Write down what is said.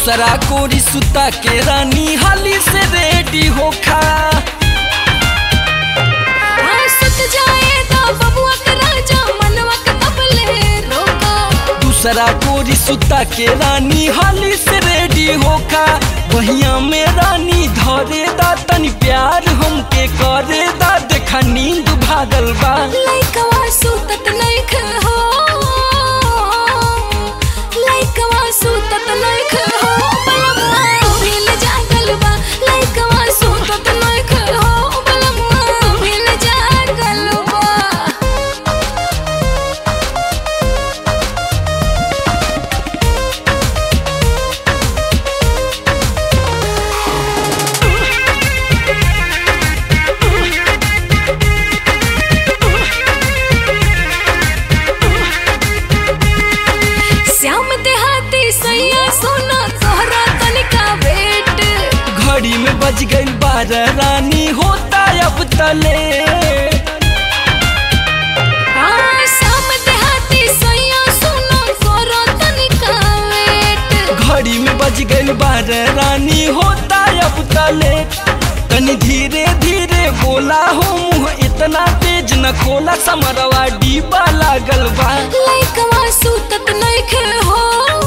दूसरा कोरी सुता के रानी हाली से रेडी होखा हाँ, सुत जाए तो बबुआ के राजा मनवा के कबले रोका दूसरा कोरी सुता के रानी हाली से रेडी होखा बहिया में रानी धरे दा तनी प्यार हमके करे दा देखा नींद भागल बा लइकवा सुतत नइख हो लइकवा सुतत नइख हो बलमुआ भील जागल बा लइकवा सुतत नइख हो बलमुआ भील जागल बा श्याम देहाती सैया सोना तोहरा तनिका वेट घड़ी में बज गई बारह रानी होता अब तले हाँ, श्याम देहाती सैया सोना तोहरा तनिका वेट घड़ी में बज गई बारह रानी होता अब तले तनी धीरे धीरे बोला हो मुँह इतना तेज न खोला समरवा डीबा लागल बा लइकवा सुतत नइखे हो